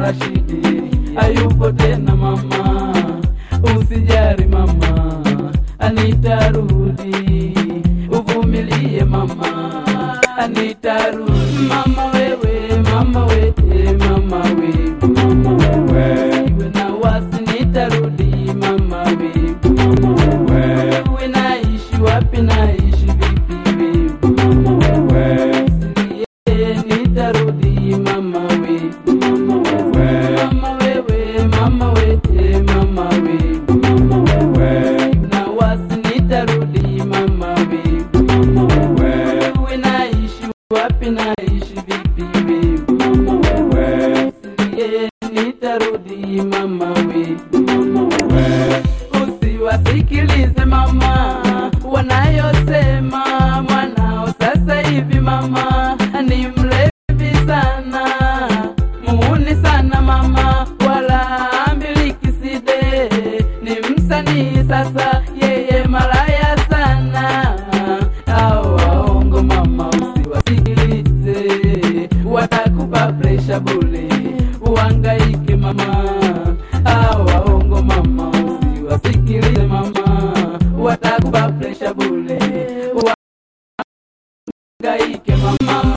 Rashidi hayupo tena mama, usijari mama, anitarudi, uvumilie mama, anitarudi mama wewe, mama wewe, mama wewe, mama wewe, iwe na wasi nitarudi mama wewe, mama wewe, uwe naishi wapi, naishi vipi wewe, mama wewe, Usilie, nitarudi mama wewe, mama wewe, mama wewe, mama wewe, mama wewe, mama wewe, na wasi nitarudi mama wewe, mama wewe, uwe naishi wapi, naishi vipi wewe, mama wewe, Usilie, nitarudi mama wewe, mama wewe, usiwasikilize mama wanayosema mwanao sasa hivi mama ni mlevi sana muuni sana mama wala ambiliki side ni msanii sasa yeye malaya sana au waongo mama usiwasikilize watakupa presha bule uangaike mama au waongo mama usiwasikilize mama watakupa presha bule uangaike mama